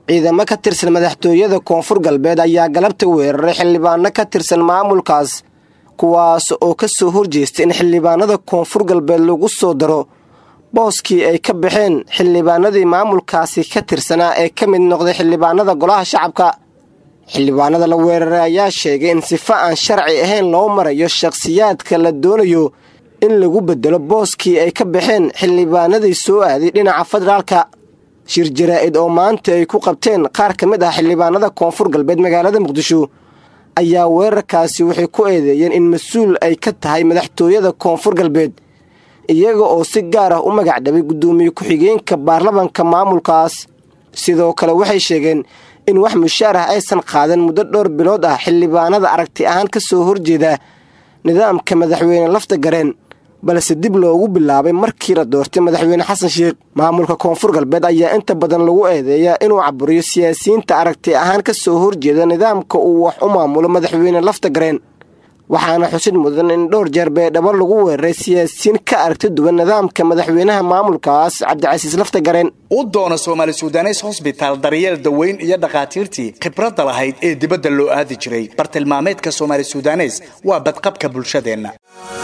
ciidamo ka tirsan madaxtooyada koonfur galbeed ayaa galabta weeraray xildhibaano ka tirsan maamulkaas kuwaas oo ka soo horjeestay in xildhibaanada koonfur galbeed lagu soo daro booskii ay ka baxeen xildhibaanadii maamulkaasi ka tirsanaa ee ka mid noqday xildhibaanada golaha shacabka xildhibaanada la weeraray ayaa sheegay in sifo aan sharci ahayn loo marayo shakhsiyaadka la doonayo in lagu bedelo booskii ay ka baxeen xildhibaanadii soo aaday dhinaca federaalka shir jaraa-id oo maanta ay ku qabteen qaar ka mid ah xildhibaanada koonfur galbeed magaalada muqdisho ayaa weerarkaasi waxay ku eedeeyeen in mas-uul ay ka tahay madaxtooyada koonfur galbeed iyaga oo si gaar ah u magac dhabay guddoomiye ku-xigeenka baarlamanka maamulkaas sidoo kale waxay sheegeen in wax mushaar ah aysan qaadan muddo dhowr bilood ah xildhibaanada aragti ahaan ka soo horjeeda nidaamka madaxweyne lafta gareen balse dib loogu bilaabay markii la doortay madaxweyne xasan sheekh maamulka koonfur galbeed ayaa inta badan lagu eedeeyaa inuu caburiyo siyaasiyiinta aragti ahaan ka soo horjeeda nidaamka uu wax u maamulo madaxweyne lafta gareen waxaana xusid mudan in dhowr jeer beedhabo lagu weeraray siyaasiyiin ka aragti duwan nidaamka madaxweynaha maamulkaas cabdicasiis lafta gareen u doona soomaali sudanes hosbitaal daryeel daweyn iyo dhakhaatiirtii khibradda lahayd ee dibadda loo aadi jiray bartilmaameedka soomaali sudanes waa badqabka bulshadeenna